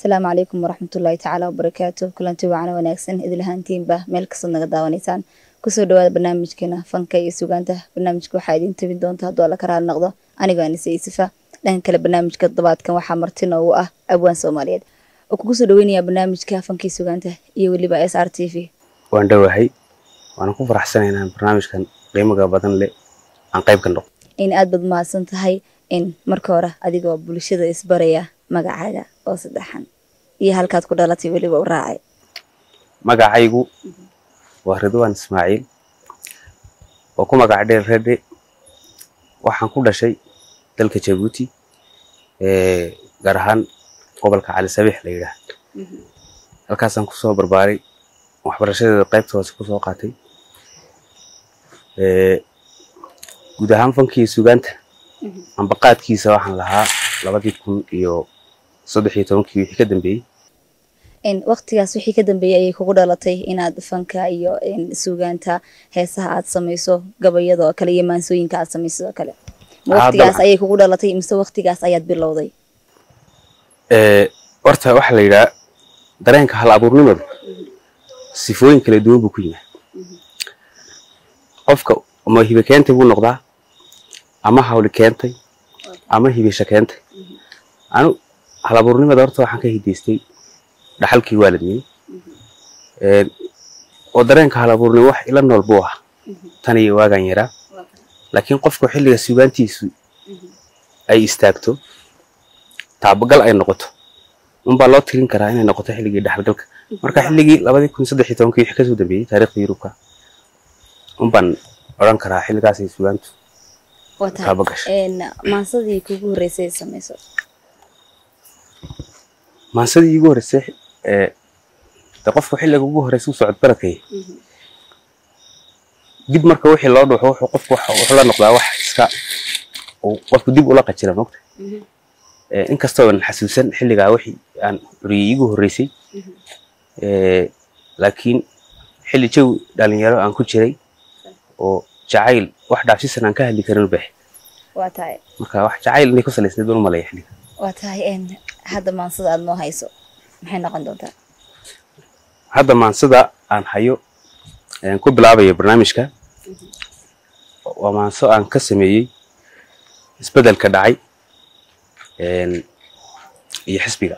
asalaamu calaykum waraxmatullaahi tacaala wabarakaatu kulanti wacana wanaagsan idil ahaantiinba meel kastood naga daawanaysaan kusoo dhawaada barnaamijkeena fanka iyo sugaanta barnaamijka waxaa idiin tabin doonta hadduu alla ka raali noqdo anigoo anise isifa dhanka kale barnaamijka toddobaadkan waxaa marti noogu ah abwaan soomaaliyeed oo kugu soo dhaweynayaa barnaamijka fanka iyo sugaanta iyo weliba s r t v waan dhowahay waana ku faraxsanay inaan barnaamijkan qiimaga badan leh aan qayb ka noqo in aad baad mahadsan tahay in marka hore adigoo bulshada isbaraya magacaaga oo saddexan iyo halkaad ku dhalatay weliba u raacay magacaygu waa ridwaan ismaaciil oo ku magac dheer redhe waxaan ku dhashay dalka jabuuti gaar ahaan gobolka cali sabiix la yidhaah halkaasaan kusoo barbaaray waxbarashadeeda qaybta hoose kusoo qaatay guud ahaan fankii sugaanta ambaqaadkiisa waxaan lahaa labadii kun iyo saddex iyo tobankii wixii ka dambeeyey waqtigaas wixii ka dambeeyey ayay kugu dhalatay inaad fanka iyo sugaanta heesaha aad samayso gabayada oo kale iyo maansooyinka aad samayso oo kale ma waqtigaas ayay kugu dhalatay mise waqtigaas ayaad bilowday horta waxaa la yidhaha dareenka hal abuurnimadu sifooyin kala duwan buu ku yimaa qofka ama hibe keentay buu noqdaa ama hawli keentay ama hibisha keentay anu hal abuurnimada horta waxaan ka hidaystay dhaxalkii waalidnimo oo dareenka hal abuurnimo wax ila nool buu ah tan iyo waagaan yaraa laakiin qofku xilliga sugaantiisu ay istaagto taabagal ay noqoto unbaa loo tirin karaa inay noqoto xilligii dhexalgalka marka xilligii labadii kun saddex iyo tobankii wixii kasoo dambeeyey taariikhda yurubka unbaan odhan karaa xilligaasay sugaantu maansadii kugu horreysay samayso maansadii igu horreysay de qofku xilliga ugu horreysay u socod baradkay dib marka wixii loo dhuuxo wuxuu qofku wuxuu la noqdaa wax iska qofku dib ula qajira mogta inkastoo aan xasuusan xilligaa wixii aan curiyey igu horreysay laakiin xilli jawi dhalinyaro aan ku jiray oo jacayl wax dhaafsisan aan ka hadli karin u baahay waa tahay marka wax jacayl inay ku salaysnayd baan u malaya xilliga waa tahay hadda maansada aad noo hayso maxay noqon doontaa hadda maansada aan hayo ku bilaabayo barnaamijka waa maanso aan ka sameeyey isbedelka dhacay iyo xisbiga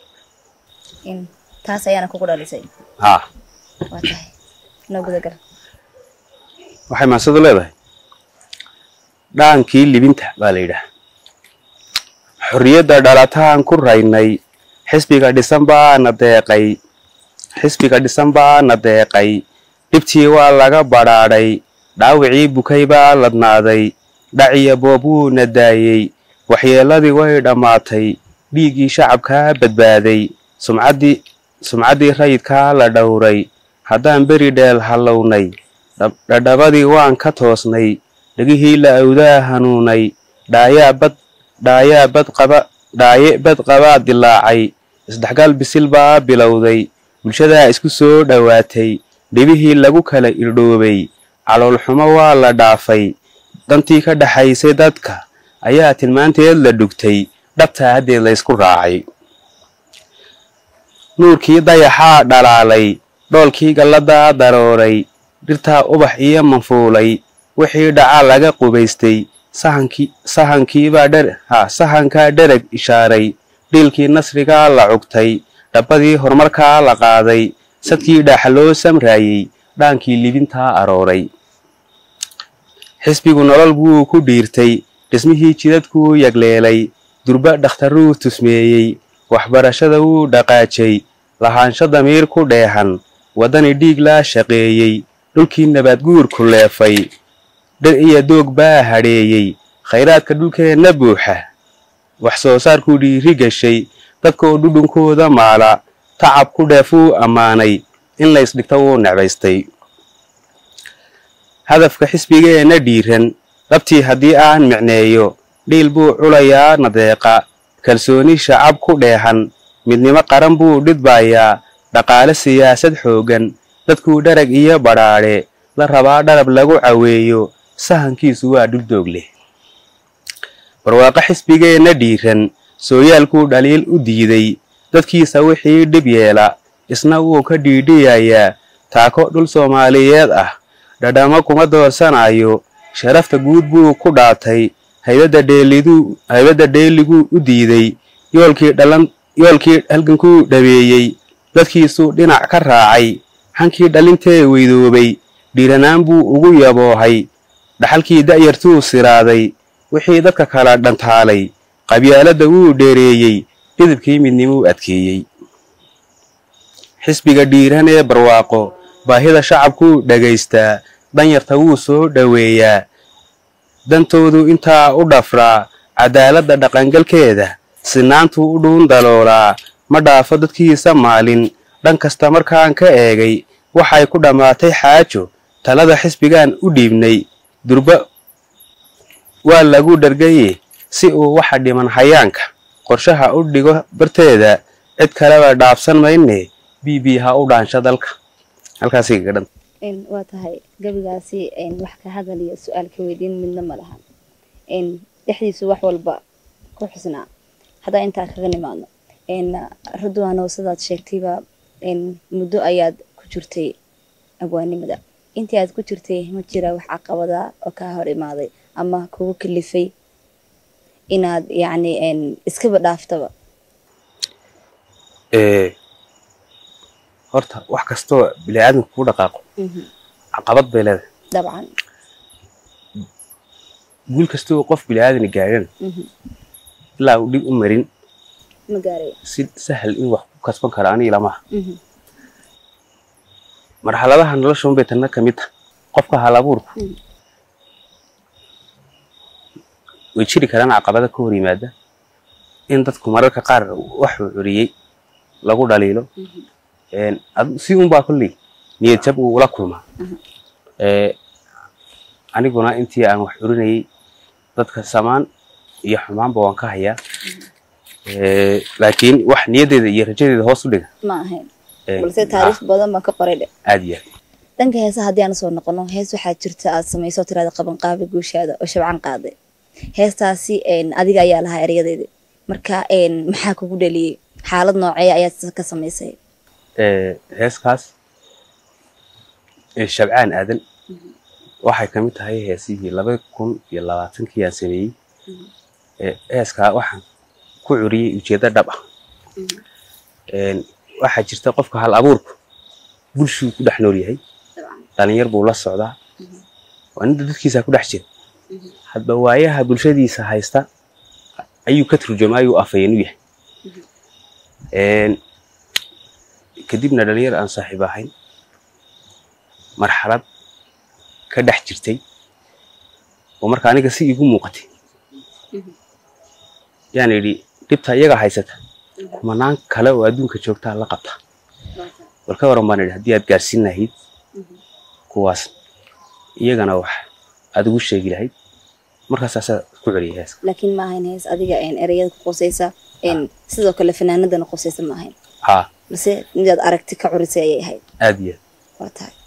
taas ayaana kugu dhalisay haa waa tahay noo gudagal waxay maansadu leedahay dhaankii libinta baa la yidhaah xorriyadda dhalataan ku raynay xisbiga dhisan baana deeqay xisbiga dhisan baana deeqay dhibtii waa laga badhaadhay dhaawicii bukay baa ladnaaday dhaciya boobuuna daayey waxyeelladii way dhammaatay dhiiggii shacabkaa badbaaday sumcaddii sumcaddii rayidkaa la dhowray haddaan beri dheel hallownay dhadhabadii waan ka toosnay dhegihii la awdaa hanuunay dhaayaa bad dhaayaa bad qaba dhaaye bad qabaa dilaacay isdhexgal bisil baa bilowday bulshadaa isku soo dhowaatay dhibihii lagu kala irdhoobay caloolxumo waa la dhaafay dantii ka dhaxaysay dadka ayaa tilmaanteed la dhugtay dhabtaa haddeed la ysku raacay nuurkii dayaxaa dhalaalay dhoolkii galladaa darooray dhirtaa ubax iyo manfuulay wixii dhacaa laga qubaystay sahankii sahankiibaa dher ha sahankaa dhereg ishaaray dhiilkii nasrigaa la cugtay dhabbadii horumarkaa la qaaday sadkii dhaaxa loo samraayey dhaankii libintaa arooray xisbigu nolol buu ku dhiirtay dhismihii jidadkuu yagleelay durba dhakhtarruu tusmeeyey waxbarashada wuu dhaqaajay lahaansho damiir ku dheehan waddani dhiig laa shaqeeyey dhulkii nabaadguurku leefay dhir iyo doog baa hadheeyey khayraadka dhulkeenna buuxa wax soo saarkuu dhiiri gashay dadka oo dhudhunkooda maala tacab ku dheefuu ammaanay in laysdhigto wuu necbaystay hadafka xisbigeenna dhiiran dhabtii haddii aan micneeyo dhiil buu culayaa nadeeqa kalsooni shacab ku dheehan midnimo qaran buu dhidbaayaa dhaqaale siyaasad xooggan dadkuu dharag iyo badhaadhe la rabaa dharab lagu caweeyo sahankiisu waa dhuldoog leh barwaaqo xisbigeenna dhiiran sooyaalkuu dhaliil u diiday dadkiisa wixii dhib yeela isna wuu ka dhiidhiyayaa taako dhul soomaaliyeed ah dhadhamo kuma doorsanayo sharafta guud buu ku dhaatay haybadda dheeliduu haybadda dheeliguu u diiday yoolkii dhalan yoolkii halgankuu dhabeeyey dadkiisuu dhinac ka raacay hankii dhalintee weydoobay dhiiranaan buu ugu yaboohay dhaxalkii da'yartuu siraaday wixii dadka kala dhantaalay qabyaaladda wuu dheereeyey dhidibkii midnimuu adkeeyey xisbiga dhiiran ee barwaaqo baahida shacabkuu dhagaystaa danyarta wuu soo dhoweeyaa dantoodu intaa u dhafraa cadaaladda dhaqangalkeeda sinaantuu u dhuun daloolaa ma dhaafo dadkiisa maalin dhan kasta markaan ka eegay waxay ku dhammaatay xaajo talada xisbigaan u dhiibnay durba waa lagu dhargaye si uu waxa dhiman hayaanka qorshaha u dhigo barteeda cid kaleba dhaafsan mayne b b ha u dhaansha dalka halkaasi kaga dhan waa tahay gabigaasi wax ka hadal iyo su-aal ka weydiin midna ma lahan dhexdiisu wax walba ku xusnaa haddaa intaa kaga nimaadno radwaanow sidaad sheegtayba muddo ayaad ku jirtay abwaanimada intii aad ku jirtay ma jira wax caqabada oo kaa hor imaaday ama kugu kalifay inaad yacni iskaba dhaaftaba horta wax kastoo bini aadamka ku dhaqaaqo caqabad bay leedahay dabcan guul kastoo qof bini aadani gaadhan ilaa uu dhib u marin ma gaaray si sahal in wax ku kasban kara aniga lamaha marxaladaha nolosha unbay tanna ka mid tahay qofka hal abuurku way jiri karaan caqabada ka hor yimaada in dadku mararka qaar waxuu curiyey lagu dhaliilo si unbaa kolley niyad jab uu ula kulmaa aniguna intii aan wax curinayay dadka samaan iyo xumaanba waan ka hayaa laakiin wax niyaddeeda iyo rajadeeda hoos u dhiga ma ahayn balse taariikh badan baan ka qoray dhe aad iyo aad dhanka heesaha haddii aan soo noqono hees waxaa jirta aad samayso tirada qabanqaabi guushaada oo shabcan qaaday heestaasi adiga ayaa lahaa eryadeedii marka maxaa kugu dhaliyey xaalad noocee ayaad ka samaysay heeskaas shabcaan aadan waxay ka mid tahay heesihii laba kun iyo labaatankii aan sameeyey heeskaa waxaan ku curiyey ujeeddo dhab ah waxaa jirta qofka hal abuurku bulshuu ku dhex nool yahay dhalinyar buu la socdaa waa ninda dadkiisa ku dhex jira hadba waayaha bulshadiisa haysta ayuu ka turjuma ayuu afayeen u yahay kadibna dhalinyar aan saaxiib ahayn marxalad ka dhex jirtay oo marka aniga si igu muuqatay yaan idhi dhibta iyaga haysata kumanaan kale oo adduunka joogtaa la qabta bal ka waran baan idhi haddii aad gaarsiin lahayd kuwaas iyagana wax aad ugu sheegi lahayd markaas asaa ku celiyay heeska laakiin ma ahayn hees adiga ereyada ku qosaysa sidoo kale fanaanadana qosaysa ma ahayn haa balse midaad aragti ka curisay ayay ahayd aad iyo aad waa tahay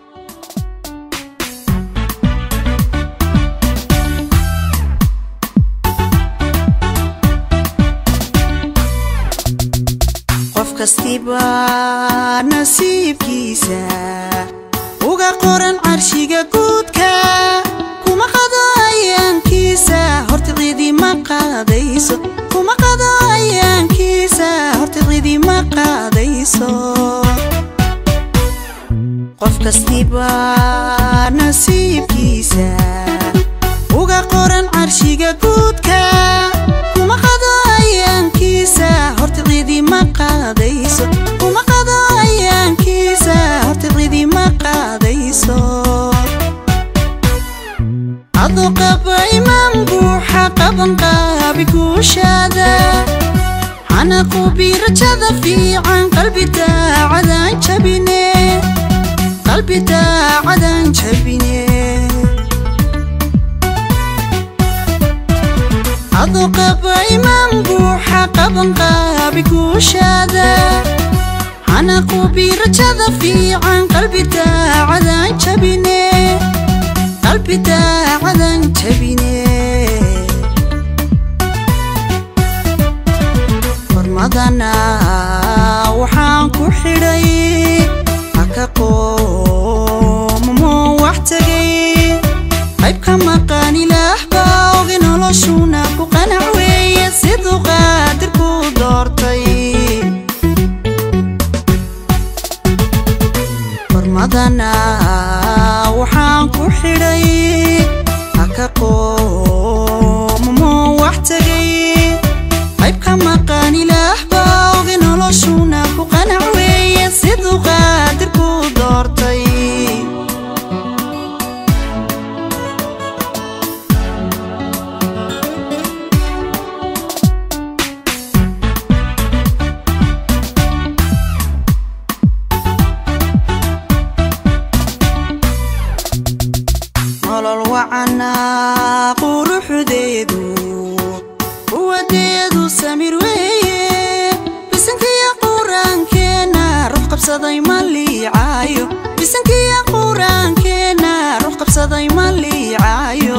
qof kastiba nasiibkiisa uga qoran carshiga guudka kuma qado ayaankiisa horta cidima qaadayso kuma qado ayaankiisa horta cidima qaadayso qof kastiba nasiibkiisa uga qoran carshiga guudka kuma qado ayaankiisa horta cidima qaadayso kuma qado ayaankiisa horta cidima qaadayso adoo qaba imaan buuxa qaban qaabi guushaada xanaqubi rajada fiican qalbi daacadaan jabine qalbi daacadaan jabine adoo qaba imaan buuxa qaban qaabi guushaada xanaqubi rajada fiican qalbi daacadaan jabine qalbi daacadaan jabine hormadana noloshuna ku qanac weeye siduu qaadirku doortay hormadana waxaan ku xidhay haka qoomumo wax tegay qayb ka maqan ilaah baa ogi noloshuna ku qanac weeye siduu qaadirku doortay nolol wacana quruxdeedu quwadeedu samir weeye bisankiya quraankeena ruux qabsaday ma liicaayo bisankiya quraankeena ruux qabsaday ma liicaayo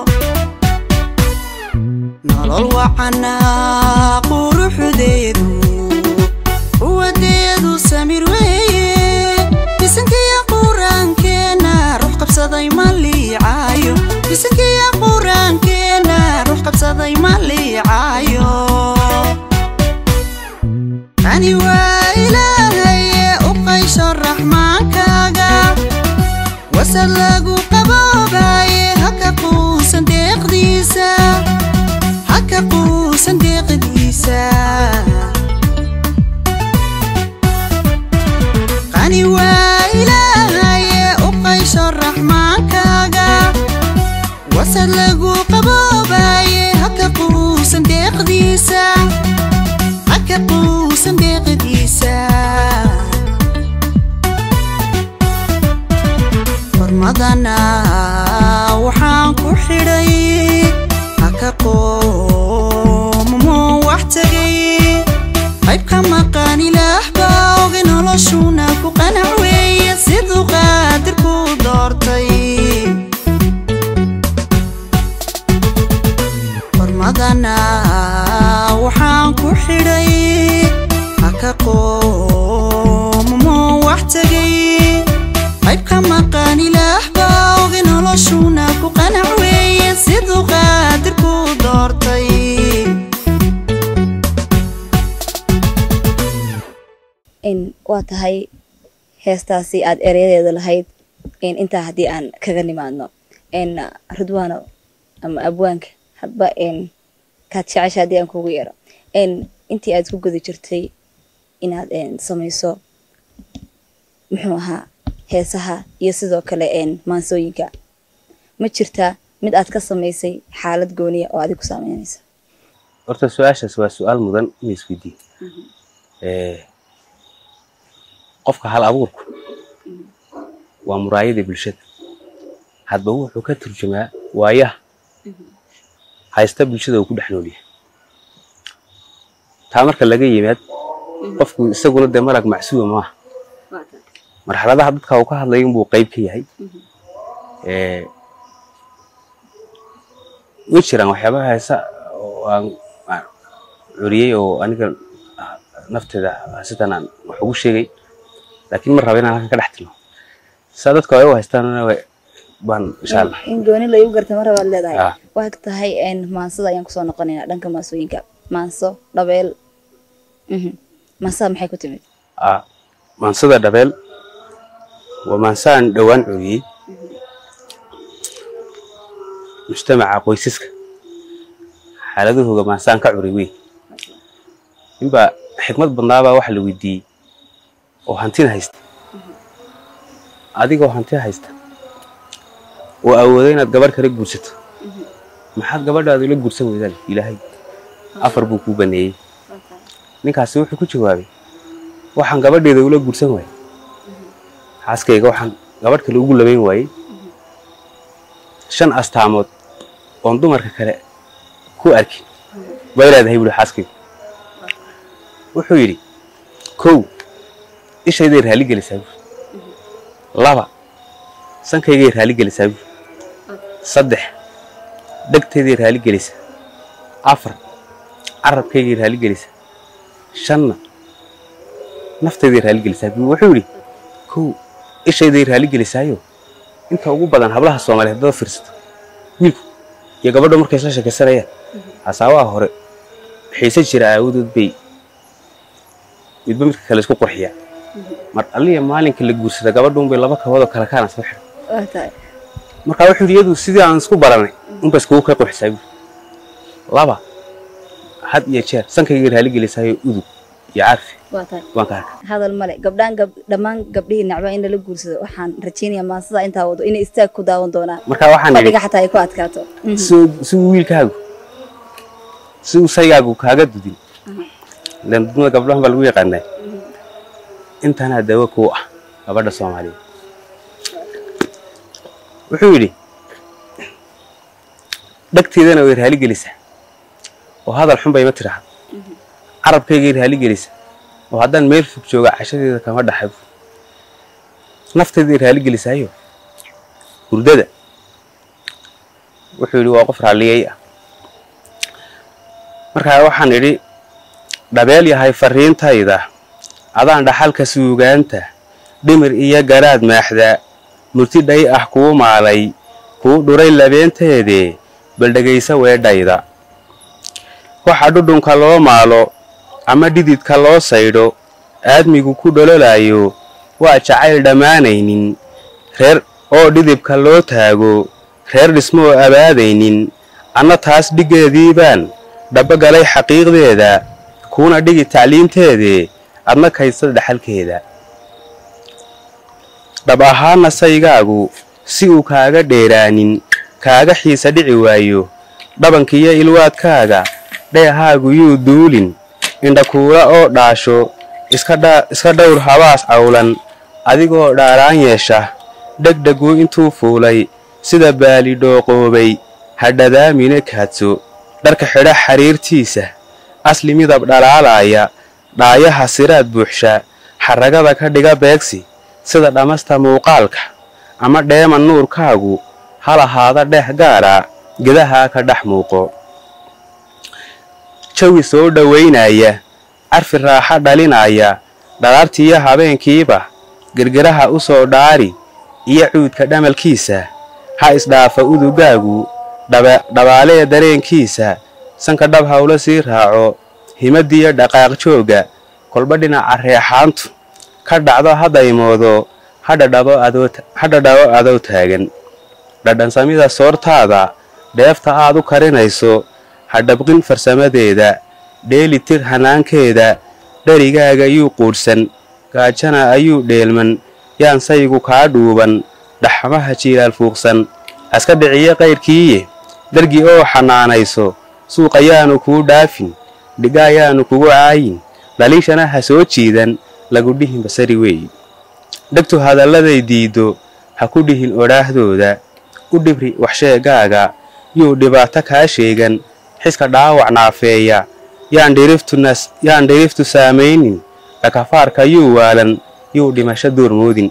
nolol wacana quruxdeedu quwadeedu samir weeye bisankiya quraankeena ruux qabsaday ma liicaayo bisankiya quraankeena ruux qabsaday ma liicaayo ani waa ilaahaye u qaysho raxmaankaaga wasad lagu qaboobaye haka quusan deeqdiisa haka quusan deeqdiisa qani waa ilaahaye u qaysho raxmaankaaga wasad lagu qaboobaye haka quusan deeqdiisa haka quusan deeqdiisa hormadana waxaan ku xidhay haka qoomumo wax tegay qayb ka maqan ilaah baa ogi noloshuna ku qanac weeye siduu qaadirku doortay hormadana waxaan ku xidhay haka qoomumo wax tegay qayb ka maqan ilaah baa ogi noloshuna ku qanac weeye siduu qaadirku doortay in waa tahay heestaasi aad ereyadeeda lahayd in intaa haddii aan kaga nimaadno n ridwaano ama abwaanka hadba n kaad jecesha haddii aan kugu yeero n intii aad ku guda jirtay inaad n samayso muxuu ahaa heesaha iyo sidoo kale n maansooyinka ma jirtaa mid aad ka samaysay xaalad gooniya oo adigu saameynaysa horta su-aashaas waa su-aal mudan in la isweydiiyo Eh, qofka hal abuurku waa muraayada bulshada hadba wuxuu ka turjumaa waayaha haysta bulshada uu ku dhex nool yahay taa marka laga yimaad qofku isaguna dee malag macsuuma maaha marxaladaha dadka uu ka hadlaya inbuu qayb ka yahay Eh, way jiraan waxyaabaha heesa oo aan aan curiyey oo aniga ah, nafteeda sidan aan wax ugu sheegay laakiin ma raba inaan halkan ka dhex tilmaamo saa dadka ay u haystaanna way- baan insha allah in gooni la igu garta mar baad leedahay Ah. waxaad tahay n maansada ayaan kusoo noqonaynaa dhanka maansooyinka maanso dhabeel mhm. maansada maxay ku timid Ah, maansada dhabeel waa maansaan dhowaan curiyey mujtamaca qoysaska xaaladahooga maansaan ka curi weyn ninbaa xikmad badnaabaa waxa la weydiiyey oo hantina haysta adigoo hanti haysta oo awooda inaad gabadh kala guursato maxaad gabadhaadu la guursan weydaan ilaahay afar buu kuu baneeyey ninkaasi wuxuu ku jawaabay waxaan gabadheeda ula guursan waayey xaaskayga waxaan gabadh kale ugu labayn waayey shan astaamood oon dumarka kale ku arkin bay leedahay buuri xaaskaygu wuxuu yidhi kow ishayday raali gelisaa buuri laba sankaygay raali gelisaa buuri saddex dhegtayday raali gelisaa afar carabkaygay raali gelisaa shanna naftayday raali gelisaa buuri wuxuu yidhi kow ishayday raali gelisaayo inta ugu badan hablaha soomaaliyeed dada fiirsato wiilku iyo gabadha markay isla sheekaysanayaan hasaabaha hore xiise jira aawadood bay midba midka kale isku qurxiya mar alliya maalinka la guursada gabadha unbay laba kaboodoo kale kaana soo xidhan waa tahay marka wuxuu yidhi iyadu sidii aan isku baranay unba iskugu kay qurxisaa buuri laba had iyo jeer sankayga raali gelisaayo udug iyo carfi waa tahay waan ka arka hadal male gabdhaan gab dhammaan gabdhihii nacba in lala guursado waxaan rajaynayaa maansada intaa wado inay istaag ku daawan doonaan marka waxaan idhi fadhiga xataa ay ku adkaato Mhm. si si uu wiilkaagu si uu saygaagu kaaga dudin ilaan dudmada gabdhahan baa lagu yaqaanaa intanaa dawo kuu ah gabadha soomaaliyeed wuxuu yidhi dhagteedana way raali gelisaa oo hadal xun bay ma tidhaahdo carabkaygay raali gelisaa oo haddaan meel fog jooga cashadeeda kama dhaxabo nafteeday raali gelisaayo hurdada wuxuu yidhi waa qof raalliyey ah markaa waxaan idhi dhabeel yahay farriintayda adaan dhaxalka suugaanta dhimir iyo garaad maaxda murti dhay ah kuu maalay kuu dhuray labeenteedee bal dhegaysa weedhayda waxa dhudhunka loo maalo ama dhididka loo saydho aadmigu ku dhololaayo waa jacayl dhammaanaynin reer oo dhidibka loo taago reer dhismo oo abaadaynin anna taas dhiggeediibaan dhabogalay xaqiiqdeeda kuuna dhigi tacliinteedee adna kaysad dhaxalkeeda dhab ahaana saygaagu si uu kaaga dheeraanin kaaga xiisa dhici waayo dhabankiyo ilwaadkaaga dheehaagu yuu duulin indhakuula oo dhaasho iska dha- iska dhowr habaas cawlan adigoo dhaaraan yeesha dhegdhegu intuu fuulay sida baali dhooqoobay hadhadaamine kaadso dharka xidha xariirtiisa asli midab dhalaalaaya dhaayaha siraad buuxsha xaragada ka dhiga beegsi sida dhammasta muuqaalka ama dheema nuurkaagu hal ahaada dheeh gaara gedahaa ka dhex muuqo jawi soo dhowaynaya carfi raaxa dhalinaya dhalaartiiyo habeenkiiba gergeraha u soo dhaari iyo cuudka dhamalkiisa ha isdhaafa udugaagu dhaba- dhabaalee dareenkiisa sanka dhab hawlo sii raaco himadiyo dhaqaaq joogga kolba dhinaca reexaantu ka dhacdo hadaymoodo hadhadhabo adoo ta- hadhadhabo adoo taagan dhadhansamida soortaada dheefta aad u karinayso hadhabqin farsamadeeda dheelitir hanaankeeda dherigaaga yuu quudhsan gaajana ayuu dheelman yaan saygu kaa dhuuban dhaxmaha jiilaal fuuqsan aska dhiciyo qayrkiiye dargi oo xanaanayso suuq ayaanu kuu dhaafin dhiga ayaanu kugu caayin dhaliishana ha soo jiidan lagu dhihin basari weeyi dhegtu hadalladay diiddo ha ku dhihin odhaahdooda u dhibri waxsheegaaga yuu dhibaato kaa sheegan xiska dhaawac naafeeya yaan dhiriftu nas- yaan dhiriftu saamaynin dhakafaarka yuu waalan yuu dhimasho duurmoodin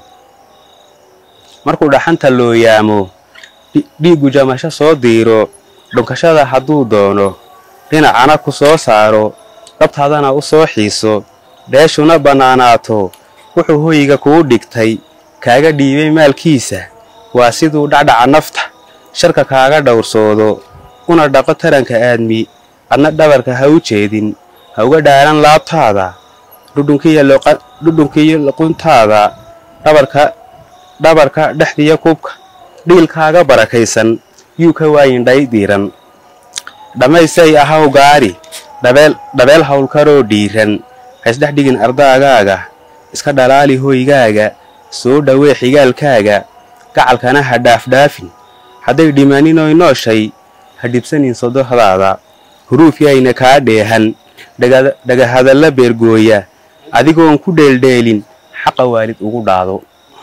markuu dhaxanta loo yaamo dhi- dhiiggu jamasho soo diiro dhunkashada hadduu doono dhinacana ku soo saaro dhabtaadana u soo xiiso dheeshuna bannaanaato wuxuu hoyga kuu dhigtay kaaga dhiibay maalkiisa waa siduu dhacdhaca nafta sharka kaaga dhowrsoodo una dhaqo taranka aadmi adna dhabarka ha u jeedin ha uga dhaaran laabtaada dhudhunkiyo luqa- dhudhunkiyo luquntaada dhabarka dhabarka dhexdiya kubka dhiilkaaga barakaysan yuu ka waayin dhay diiran dhammaystay ahaw gaari dhabeel dhabeel howlkaroo dhiiran ha isdhex dhigin ardaagaaga iska dhalaali hoygaaga soo dhawee xigaalkaaga gacalkana ha dhaafdhaafin hadday dhimaninoy nooshay ha dhibsanin sodohdaada huruuf yayna kaa dheehan dhaga- dhagahadalla beergooya adigoon ku dheeldheelin xaqa waalid ugu dhaado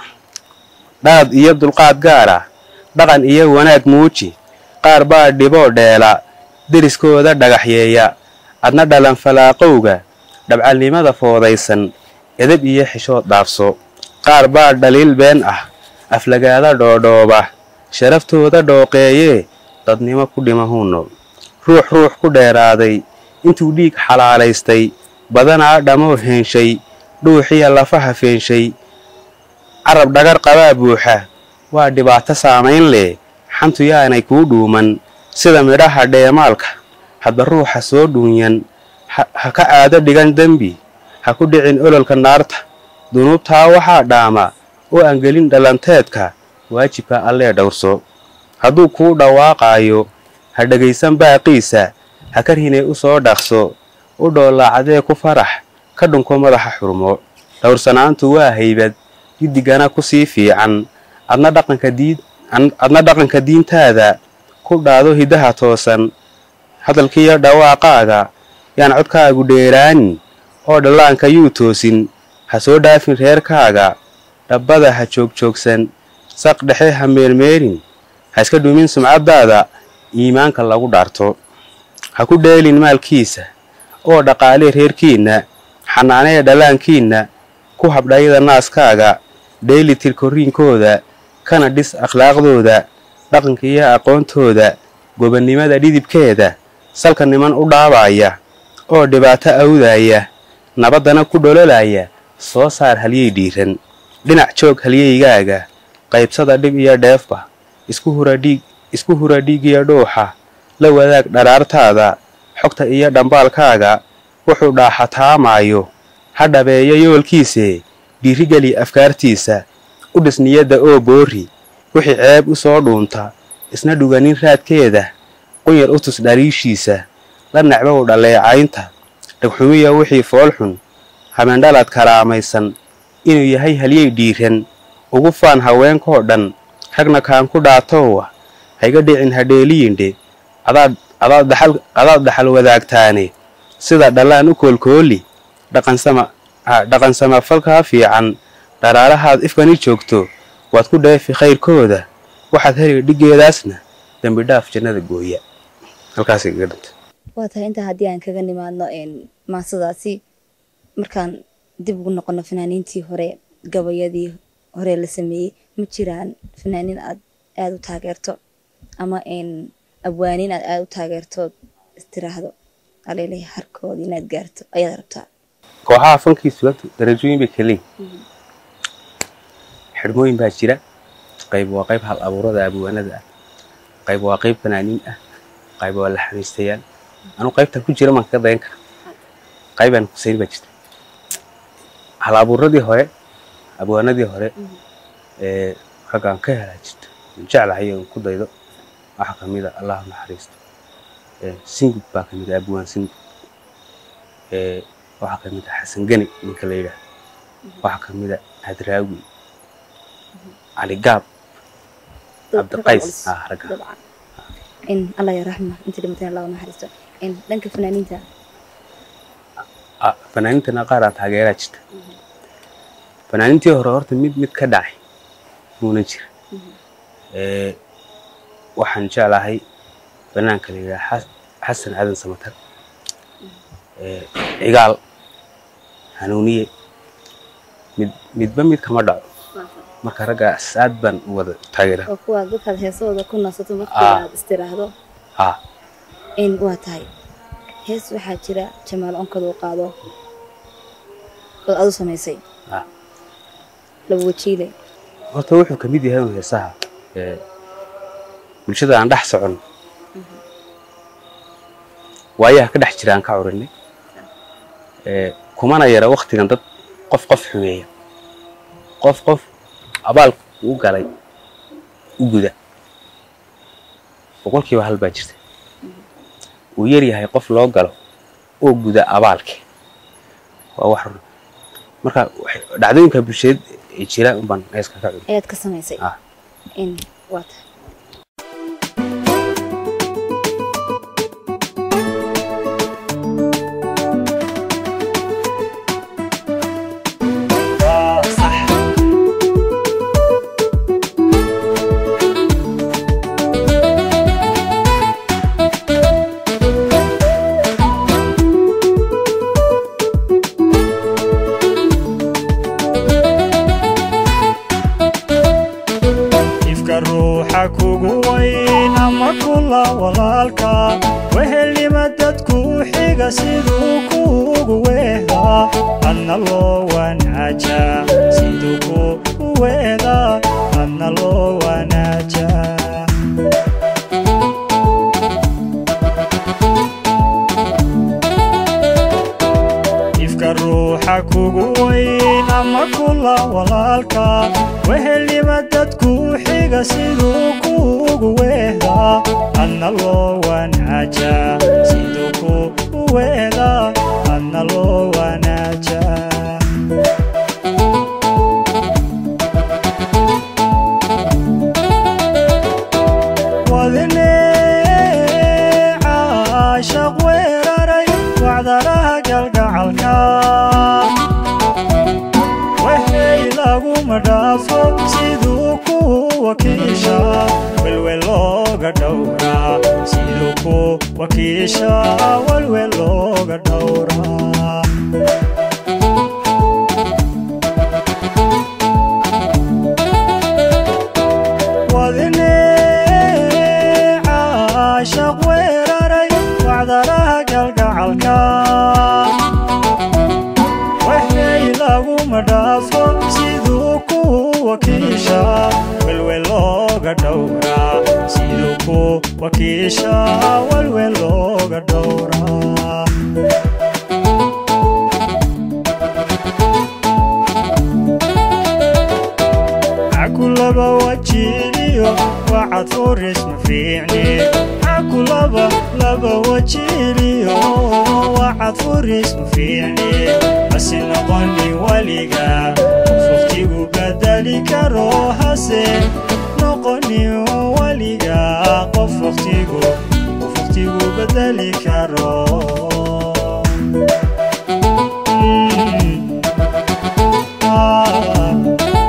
dhaad iyo dulqaad gaara dhaqan iyo wanaag muuji qaar baa dhiboo dheela deriskooda dhagaxyeeya adna dhalan falaaqowga dhabcalnimada foodaysan edab iyo xishood dhaafso qaar baa dhaliil been ah aflagaada dhoodhooba sharaftooda dhooqeeyee dadnimo ku dhimahuuno ruux ruux ku dheeraaday intuu dhiig xalaalaystay badanaa dhammoo heenshay dhuuxiya lafaha feenshay carab dhagar qabaa buuxa waa dhibaato saamayn leh xantu yaanay kuu dhuuman sida midhaha dheemaalka hadba ruuxa soo dhuunyan ha ka caado dhigan dembi ha ku dhicin ololka naarta dunuubtaa waxaa dhaama oo aan gelin dhalanteedka waajibka allee dhowrso hadduu kuu dhawaaqaayo ha dhegaysan baaqiisa ha ka rinay u soo dhaqso u dhoolaacdee ku farax ka dhunko madaxa xurmo dhowrsanaantu waa haybad giddigana ku sii fiican adna dhaqanka diintaada ku dhaado hiddaha toosan hadalkiiyo dhawaaqaaga yaan codkaagu dheeraanin oo dhallaanka yuu toosin ha soo dhaafin reerkaaga dhabbada ha joogjoogsan saq dhexe ha meelmeelin ha iska dhumin sumcaddaada iimaanka lagu dhaarto ha ku dheelin maalkiisa oo dhaqaalee reerkiinna xanaanee dhallaankiinna ku habdhayada naaskaaga dheeli tirkoriinkooda kana dhis akhlaaqdooda dhaqanka iyo aqoontooda gobonnimada dhidibkeeda salka niman u dhaabaaya oo dhibaato awdaaya nabaddana ku dhololaya soo saar halyey dhiiran dhinac joog halyeygaaga qaybsada dhib iyo dheefba isku hura dhiigiyo dhuuxa la wadaag dharaartaada xogta iyo dhambaalkaaga wuxuu dhaaxataamaayo ha dhabeeyo yoolkiise dhiirigeli afkaartiisa u dhis niyadda oo boori wixii ceeb u soo dhuunta isna dhuganin raadkeeda qunyar u tus dhaliishiisa la necbow dhaleecaynta dhagxumiya wixii foolxun habeendhalaad karaamaysan inuu yahay halyey dhiiran ugu faan haweenkoo dhan ragna kaan ku dhaatowa hayga dhicin hadheeliyindhe adaad dhaxal wadaagtaane sida dhallaan u koolkooli dhaqan samafalkaa fiican dharaarahaad ifkani joogto waad ku dheefi khayrkooda waxaad heli dhiggeedaasna dembi dhaaf jannada gooya halkaasay kaga dhintay waa tahay intaa haddii aan kaga nimaadno maasadaasi markaan dib ugu noqono fanaaniintii hore gabayadii hore la sameeyey ma jiraan fanaaniin aad aada u taageerto ama abwaaniin aad aada u taageertood istiraahdo alele harkooda inaad gaarto ayaad rabtaa kooxaha fankii suganta darajooyin bay kaleeyihin xidhmooyin baa jira qayb waa qayb hal abuurada abwaanada ah qayb waa qayb fanaaniin ah qayb waa la xamiistayaal anuu qaybtan ku jira maan kaga dayan kara qaybaan kusayn baa jirta hal abuuradii hore abwaanadii hore ee raggaan ka helaa jirta jeclahay oon ku daydo waxaa ka mid a allah naxariisto singud baa ka mid a abwaan singud waxaa ka mid a xasan geni ninka la yidhaah waxaa ka mid a hadraawi cali gaab cabdiqays ah ragga in allah ya raxma inta dhimateen allah naxariisto in dhanka fanaaniinta fanaaniintana qaar aan taageeraa jirta fanaaniintii hore horta mid mid ka dhacay muuna jira waxaan jeclahay banaanka la yidhaha xasan cadan samatar cigaal hanuuniye mid midba mid kama dhaco marka raggaas aad baan u wada taageera oo kuwaad dadkaad heesahooda ku nasato markii aad istiraahdo ha in waa tahay hees waxaa jira jamaal onkad uu qaado oo adu samaysay ha laba wajiile horta wuxuu ka mid yahay un heesaha ee bulshada aan dhex socon waayaha ka dhex jira aan ka curinay ee kumana yara waktigan dad qof qof xumeeya qof qof abaal u galay u guda boqolkiiba hal baa jirta uu yar yahay qof loo galo oo guda abaalki waa wax run marka waxay- dhacdooyinka bulshadeed ee jira unbaan heeska ka curin ayaad ka samaysay ah in waa tahay ifka ruuxa kugu weyn ama kula walaalka wehelnima dadku xiga siduu kuugu weehdaa adna loo wanaaja siduu kuugu weehdaa adna loo wanaaja ruuxa kugu weyn ama kula walaalka wehelnima dadku xiga siduu kuugu weehdaa adna loo wanaaja siduu ku weehdaa adna loo wanaaja wadine caashaq weeraray wacdaraha galgacalka waxay laguma dhaafo siduu ku wakiisha welwel looga dhowraa siduu ku wakiisha welwel looga dhowraa wadine caashaq weeraray wacdaraha galgacalka waxay laguma dhaafo siduu ku wakiisha welwel looga dhowraa siduu ku wakiisha welwel looga dhowraa cakulaba wajiiliyo wacad furis ma fiicni cakulaba laba wajiiliyo wacad furis ma fiicni hase noqoni weliga fuftigu bedeli karo hase noqoni weliga qof waqtigu waqtigu bedeli karo Mm. Ah.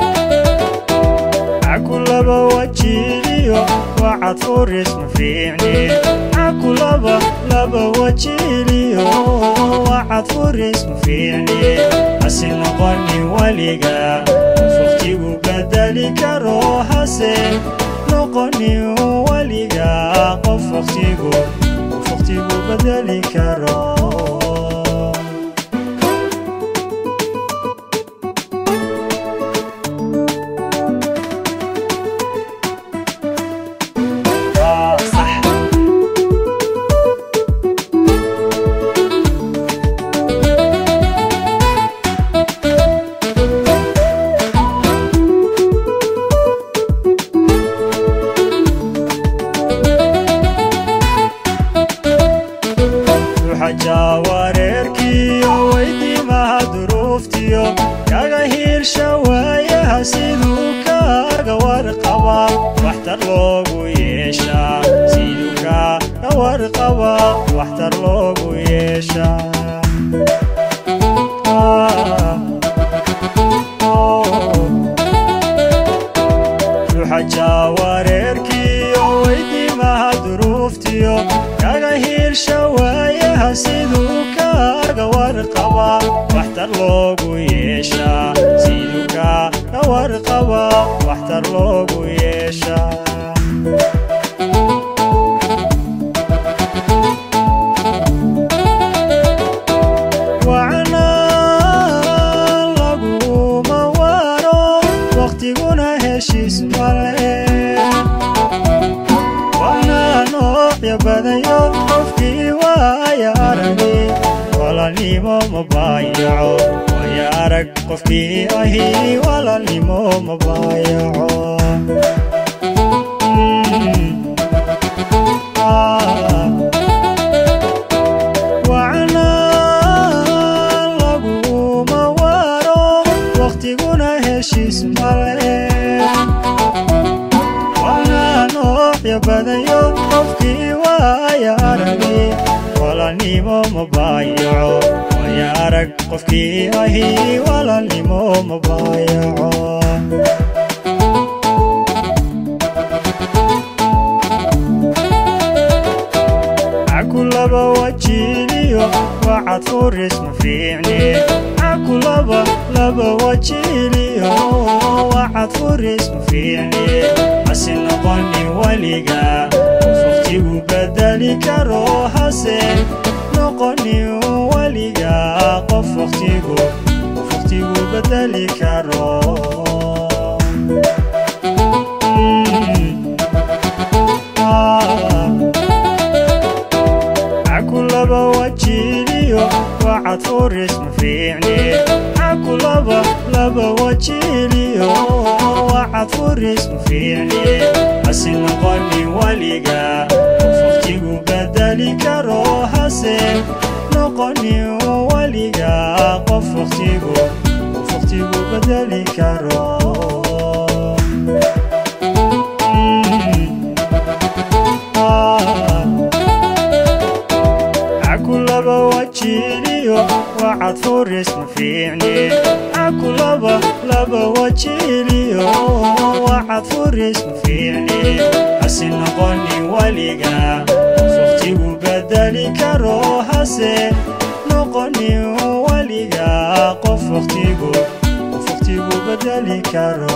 cakulaba wajiiliyo wacad furis ma fiicni cakulaba laba wajiiliyo wacad furis ma fiicni hase noqoni weliga fuftigu bedeli karo hase noqoni weliga qof waqtigu waqtigu bedeli karo Ah, صح ruuxa wareerkiyo weydiimaha duruuftiyo kaga hiirsha waayaha siduu kaaga warqaba waxtar loogu yeeshaa siduu kaaga warqaba waxtar loogu yeeshaa Ah, oh. ruuxa wareerkiyo weydiimaha duruuftiyo kaga hiirsha waayaha siduu kaaga warqaba waxtar loogu yeeshaa siduu kaaga warqaba waxtar loogu yeeshaa wacna laguma waro waqtiguna heshiis male wana noocyo badayo qofkii waaya aragi walaalnimo ma baayaco waaya arag qofkii ahi walaalnimo ma baayaco Mm. Ah. wacna laguma waro waqtiguna heshiis male wana noocyo badayo qofkii waaya aragi walaalnimo ma baayaco waaya arag qofkii ahi walaalnimo ma baayaco cakulaba wajiiliyo wacad furis ma fiicni cakulaba laba wajiiliyo wacad furis ma fiicni hase noqoni weliga fuftigu bedeli karo hase noqoni weliga qof waqtigu waqtigu bedeli karo Mm. Ah. cakulaba wajiiliyo wacad furis ma fiicni furis ma fiicni hase noqonin weliga qof waqtigu bedeli karo hase noqonin weliga qof waqtigu qof waqtigu bedeli karo Mm. Ah. cakulaba wajiliyo wacad furis ma fiicni cakulaba laba wajiliyo wacad furis ma fiicni hase noqonin weliga qof waqtigu bedeli karo hase noqonin weliga qof waqtigu qof waqtigu bedeli karo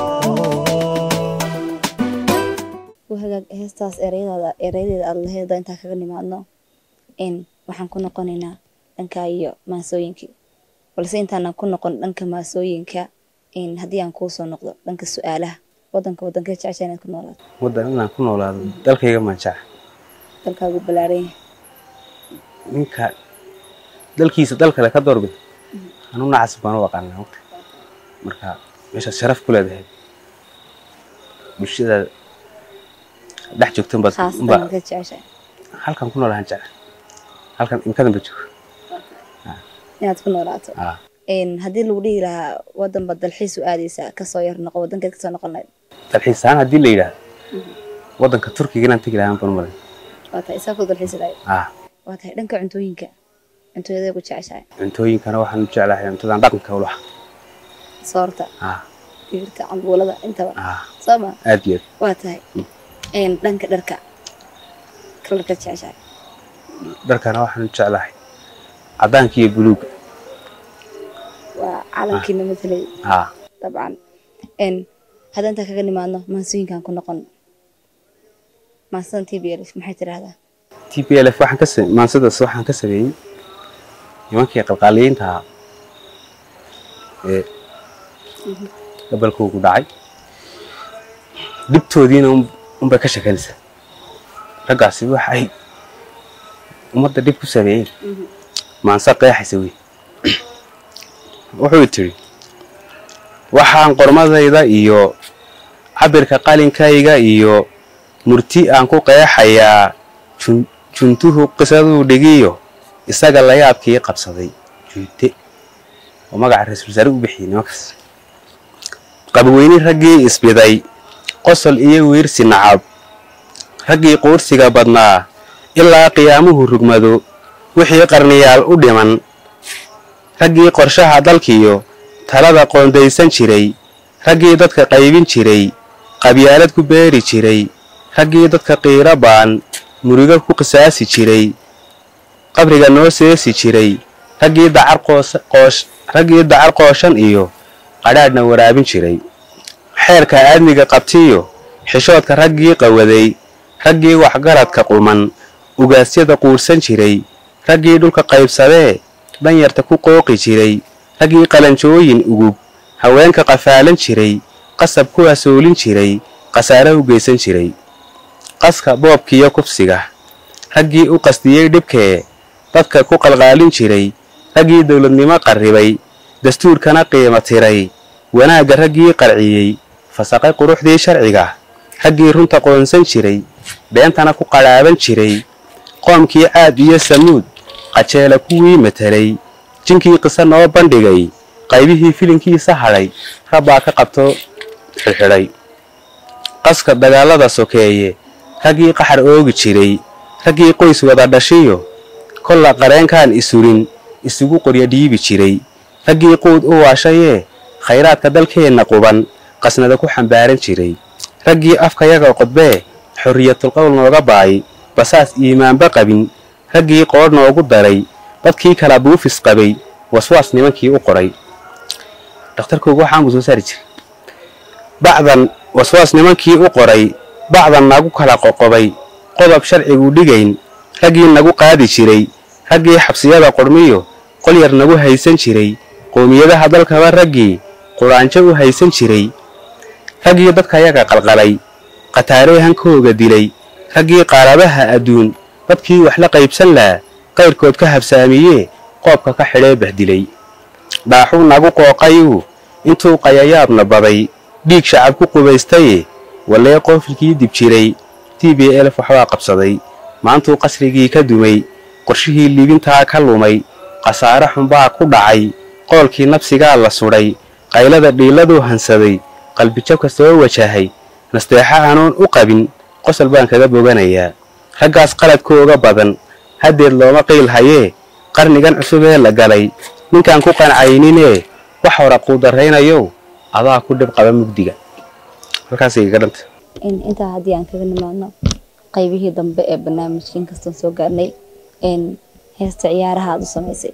u hagaag heestaas ereyadaada erayadeeda aada laheeda intaa kaga nimaadno in waxaan ku noqonaynaa dhanka iyo maasooyinkii balse intaanan ku noqon dhanka maasooyinka in haddii aan kuusoo noqdo dhanka su-aalaha wadanka wadankee jecesha inaad ku noolaato waddan inaan ku noolaado dalkayga manjaca dalkaagu ballaaran yahay ninka dalkiisa dal kale ka doorbid anu nacas baan u aqaanaa waqti marka meeshaad sharaf ku leedahay bulshada dhex joogtan baad khaasatan unbaa halkee jeceshahay halkan ku noolahan jecel halkan imkadan ba joogo inaad ku noolaato ah in haddii lagu dhihi lahaa wadan baad dalxiis u aadaysaa kasoo yar noqo wadankeed kasoo noqon lahayd dalxiis ahaan haddii la yidhaahdo waddanka turkiga inaan tegi lahaan baan u malay waa tahay isaa ku dalxiis lahayd ah waa tahay dhanka cuntooyinka cuntooyadee ku jeceshahay cuntooyinkana waxaan u jeclahay cuntadan dhaqanka u laha soorta ah digirta cambuulada intaba ah soo ma aad iyo aad waa tahay in dhanka dharka kalarka jeceshahay dharkana waxaan u jeclahay caddaanka iyo buluuga waa calankiina matalay ah dabcan n hadda intaa kaga nimaadno maansooyinkan ku noqon maansadan t b l maxay tidhaahdaa t p l f waxaan ka sa- maansadaas waxaan ka sameeyey nimankii qalqaaliyiinta ahaa ee gabalkoogu dhacay dhibtoodiina un- unbay ka shekanaysaa raggaasi waxa ay ummadda dhib ku sameeyeen maanse qeexaysa wey wuxuu tidhi waxaan qormadayda iyo cabirka qalinkayga iyo murti aan ku qeexayaa jun- juntuhu qisaduu dhigiyo isaga layaabkii qabsaday juute oo magaca ra-iisul wasaare u bixiyey nimankaas qabweyni raggii isbiday qosol iyo wiirsi nacab raggii quursiga badnaa ilaa qiyaamuhu rugmado wixii qarniyaal u dhiman raggii qorshaha dalkiyo talada qoondaysan jiray raggii dadka qaybin jiray qabyaalad ku beeri jiray raggii dadka qiiro baan murigo ku qisaasi jiray qabriga noo seesi jiray raggii dacar qoos- qoosh raggii dacar qooshan iyo qadhaadhna waraabin jiray xeerka aadmiga qabtiyo xishoodka raggii qawaday raggii waxgaradka quman ugaasyada quursan jiray raggii dhulka qaybsadee dhanyarta ku qooqi jiray raggii qalanjooyin ugub haweenka qafaalan jiray qasab ku hasoolin jiray khasaare u geysan jiray qaska boobkiiyo kufsiga raggii u qasdiyey dhibkee dadka ku qalqaalin jiray raggii dowladnimo qarribay dastuurkana qiimo tiray wanaagga raggii qarciyey fasaqay quruxdii sharciga raggii runta qoonsan jiray beentana ku qadhaaban jiray qoomkii caad iyo samuud qajeela kuwii matelay jinkii qiso noo bandhigay qaybihii filinkiisa hadhay rabbaa ka qabto xidhxidhay qaska dagaalada sokeeye raggii qaxar oogi jiray raggii qoys wada dhashiyo kolla qareenkaan isurin isugu qoryo dhiibi jiray raggii quud u waashayee khayraadka dalkeenna quban qasnada ku xambaaran jiray raggii afkayaga qodbee xorriyatulqowl nooga baay basaas iimaanba qabin raggii qoodh noogu daray dadkii kala buufis qabay waswaas nimankii u qoray dhakhtarkoogu waxaanbuu soo saari jiray bacdan waswaas nimankii u qoray bacdan nagu kala qoqobay qodob sharcigu dhigayn raggii nagu qaadi jiray raggii xabsiyada qormiyo qol yar nagu haysan jiray qoomiyadaha dalkaba raggii quraanjo u haysan jiray raggii dadkayaga qalqalay khataaree hankooga dilay raggii qaarabaha adduun dadkii wax la qaybsan laha qayrkood ka habsaamiyee qoobka ka xidhee bahdilay dhaaxuu nagu qooqayuu intuu qayayaabna baday dhiig shacab ku qubaystaye wallee qoofilkii dib jiray t b elf waxbaa qabsaday maantuu qasrigii ka dumay qorshihii liibintaa ka lumay khasaare xunbaa ku dhacay qoolkii nabsigaa la sudhay qaylada dhiiladuu hansaday qalbijabka soo wajahay nasteexa aanoon u qabin qosol baan kaga boganayaa raggaas qaladkooga badan haddeed looma qiil hayee qarnigan cusub ee la galay ninkaan ku qancayninee wax hora quudarraynayow adaa ku dhib qaba mugdiga halkaasay iga dhanta in intaa haddii aan kaga nimaadno qaybihii dambe ee barnaamijka inkastaan soo gaarnay in heesta ciyaaraha aad u samaysay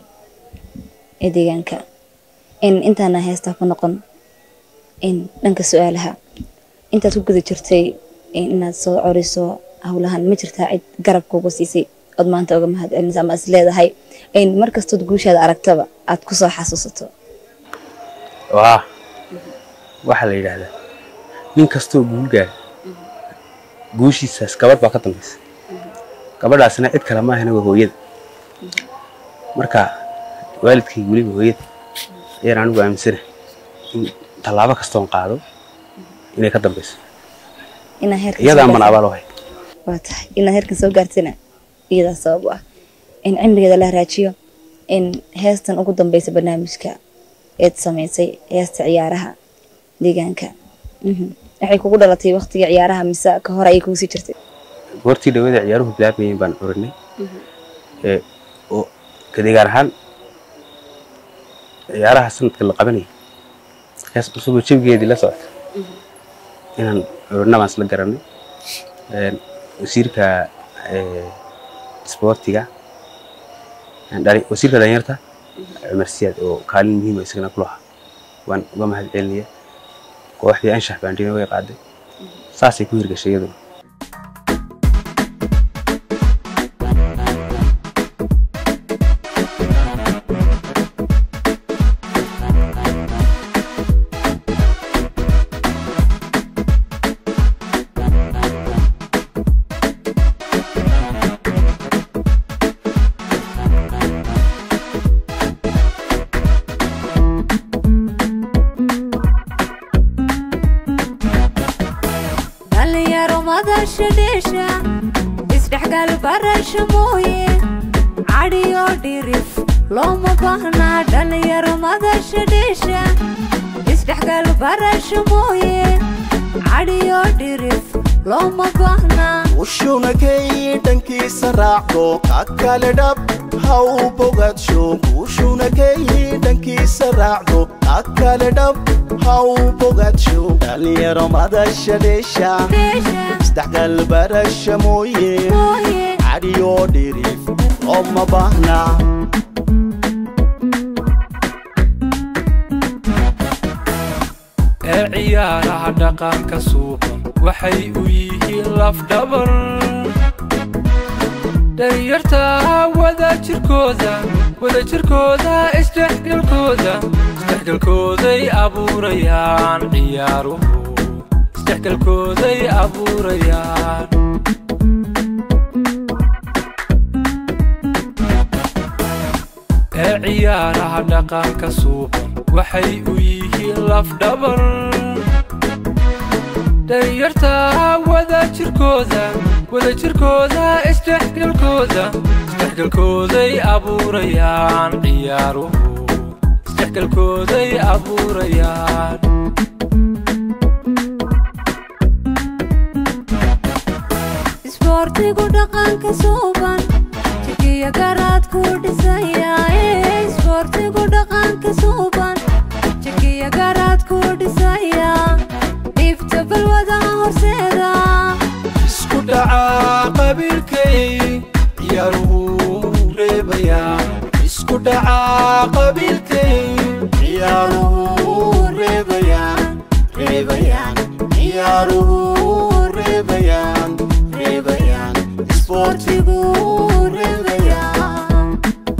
ee deegaanka in intaana heestaa ku noqon in dhanka su-aalaha intaad ku guda jirtay inaad soo coriso howlahan ma jirtaa cid garab kuuga siisay ood maanta uga mahad celinaysa ama is leedahay in markastood guushaada aragtaba aad kusoo xasuusato waa waxaa la yidhaahdaa nin kastoo guul gaara guushiisaas gabadh baa ka dambaysa gabadhaasna cid kale maahana waa hooyada marka waalidkay weliba hooyada ayaan anigu aaminsana in tallaabo kastoon qaado inay ka dambayso inaa heerkan iyadaa soo mana gaartay- abaal u hay waa tahay inaad heerkan soo gaartana iyadaa sabab u ah in cimrigeeda la raajiyo in heestan ugu dambeysa barnaamijka eed samaysay heesta ciyaaraha deegaanka Mhm. waxay kugu dhalatay waqtiga ciyaaraha mise ka hor ayay kugu sii jirtay goortii dhawada ciyaaruhu bilaabayeen baan curinay ee oo kadegaan ahaan ciyaaraha sanadka la qabanayay hees cusuboo jabigeedii la socota inaan curinna baan isla garanay Een, wasiirka ee, isboortiga een, dhali- wasiirka dhalinyarta cumar siyaad oo kaalin muhiima isagana ku lahaa waan uga mahad celinaya kooxdii anshax baandhina way qaaday saasay ku hirgashay iyaduna dhalinyaro madasha dheesha isdhexgal barasha mooye cadhiyo dhirif looma baahnaa dhalinyaro madasha dheesha isdhexgal barasha mooye cadhiyo dhirif looma baahnaa ushunakay dhankiisa raacdo ka kale dhab ha u bogadsho ushunakay dhankiisa raacdo ka kale dhab ha u bogadsho dhalinyaro madasha dheesha dheesha isdhexgal barasha mooye mooye cadhiyo dhirif looma baahna ee ciyaaraha dhaqanka suuban waxay u yihiin lafdhabar dhalinyarta wadajirkooda wadajirkooda isdhexgalkooda isdhexgalkooday abuurayaan ciyaaruhu isdhexgalkooday abuurayaan ee ciyaaraha dhaqanka suuban waxay u yihiin lafdhabar dhalinyarta wadajirkooda wadajirkooda isdhexgalkooda isdhexgalkooday abuurayaan ciyaaruhu isdhexgalkooday abuurayaan isboortigu dhaqanka suuban jigiya garaad ku dhisaya ee isboortigu dhaqanka suuban jigiya garaad ku dhisaya dhibta balwadaha horseeda isku dhacaa qabiilkay ciyaaruhu reebayaan isku dhacaa qabiilkay ciyaaruhu reebayaan reebayaan ciyaaruhu reebayaan reebayaan isboortigu reebayaan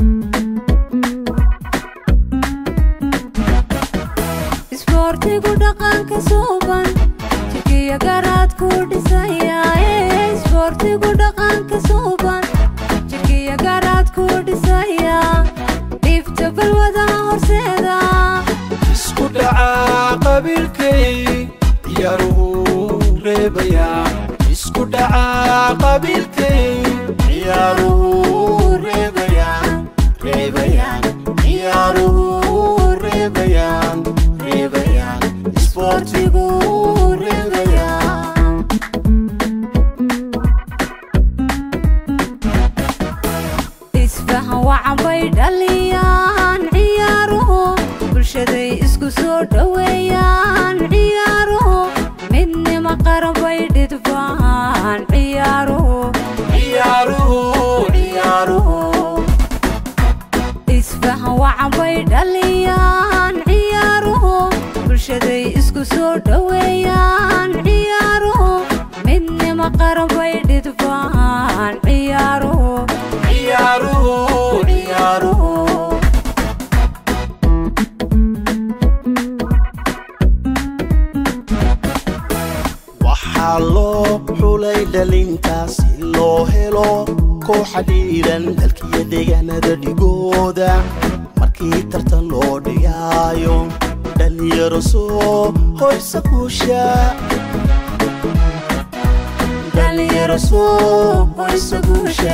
isboortigu dhaqanka suuban jigiya garaad ku dhisaya ee isboortigu dhaqanka suuban jigiya garaad ku dhisaya dhibta balwadaha horseeda isku dhacaa qabiilkay ciyaaruhu soo dhoweeyaan ciyaaruhu midnima qaran bay dhidbaan ciyaaruhu isfahan wacan bay dhaliyaan ciyaaruhu bulshaday isku soo dhoweeyaan ciyaaruhu midnima qaran bay dhidbaan ciyaaruhu waxaa loo xulay dhalintaa si loo helo kooxa dhiiran dalkiyo deegaanada dhigooda markii tartan loo dhigaayo dhalinyaro soo hoysa guusha dhalinyaro soo hoysa guusha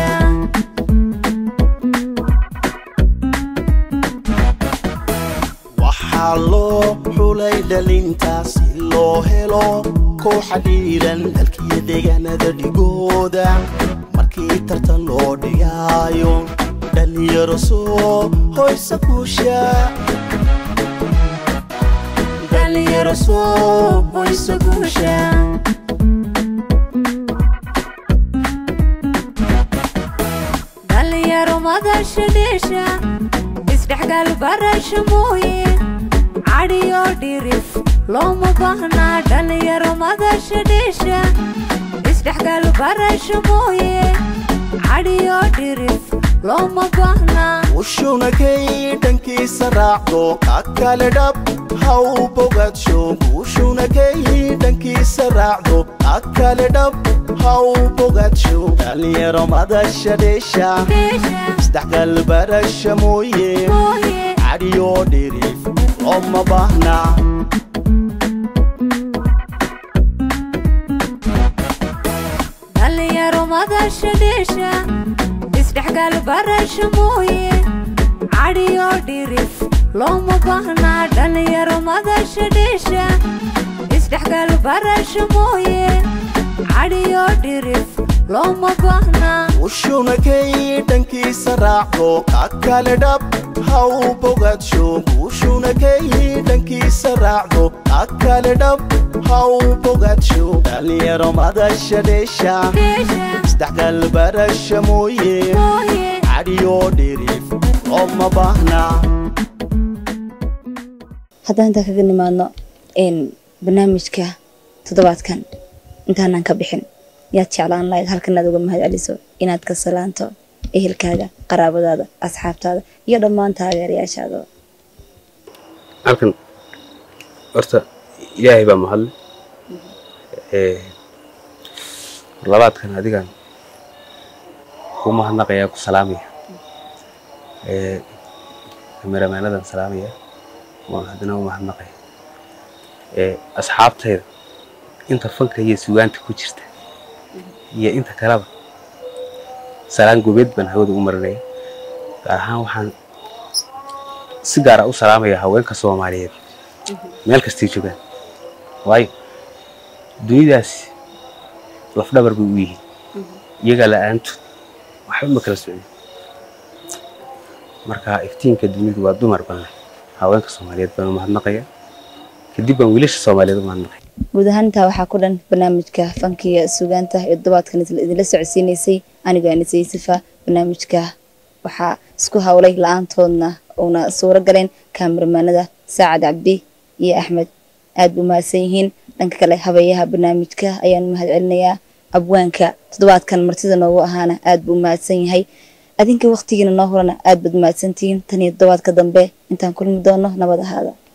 waxaa loo xulay dhalintaa si loo helo kooxa dhiiran dalkiyo deegaanada dhigooda markii tartan loo dhigaayo dhalinyaro soo hoysa guusha dhalinyaro soo hoysa guusha dhalinyaro madasha dheesha isdhexgal barasha mooye cadhiyo dhirif looma baahnaa dhalinyaro madasha dheesha isdhexgal barasha mooye cadhiyo dhirif looma baahnaa ushunakay dhankiisa raacdo ka kale dhab ha u bogadsho guushunakay dhankiisa raacdo ka kale dhab ha u bogadsho dhalinyaro madasha dheesha dheesha isdhexgal barasha mooye mooye cadhiyo dhirif looma baahna dhalinyaro madasha dheesha isdhexgal barasha mooye cadhiyo dhirif looma baahnaa dhalinyaro madasha dheesha isdhexgal barasha mooye cadhiyo dhirif looma baahnaa ushunakay dhankiisa raacdo ka kale dhab ha u bogadsho guushunakay dhankiisa raacdo ka kale dhab ha u bogadsho dhalinyaro madasha dheesha dheesha isdhexgal barasha mooye mooye cadhiyo dhirif looma baahna haddaan intaa kaga nimaadno n barnaamijka toddobaadkan intaanan ka bixin yaad jeclaan lahayd halkan aad uga mahad celiso inaad ka salaanto ehelkaaga qaraabadaada asxaabtaada iyo dhammaan taageerayaashaada halkan horta ilaahay baa mahadle ee labaadkan adigan ku mahadnaqayaa ku salaamaya ee kameramaanadan salaamaya waan haddana u mahadnaqaya ee asxaabtayda inta fanka iyo sugaanta ku jirta iyo inta kaleba salaan gobeed baan hawada u marinaya gaar ahaan waxaan si gaara u salaamaya haweenka soomaaliyeed meel kastay joogaan waayo dunidaasi lafdhabar bay u yihiin iyagaa la-aantood waxba ma kala socdin marka iftiinka dunidu waa dumar badan haweenka soomaaliyeed baan u mahadnaqaya kadib baan wiilasha soomaaliyeed u mahadnaqaya guud ahaan intaa waxaa ku dhan barnaamijka fankiga sugaanta ee toddobaadkan isla- idinla socodsiinaysay anigoo anisay sifa barnaamijka waxaa isku hawlay la-aantoodna uuna suuro galeen kaamiramaanada saacad cabdi iyo axmed aad bu mahadsan yihiin dhanka kale habeeyaha barnaamijka ayaan mahad celinayaa abwaanka toddobaadkan martida noogu ahaana aad buu mahadsan yahay adinka waqtigiina noo horana aad baad mahadsantihiin tan iyo toddobaadka dambe intaan kulmi doono nabad ahaada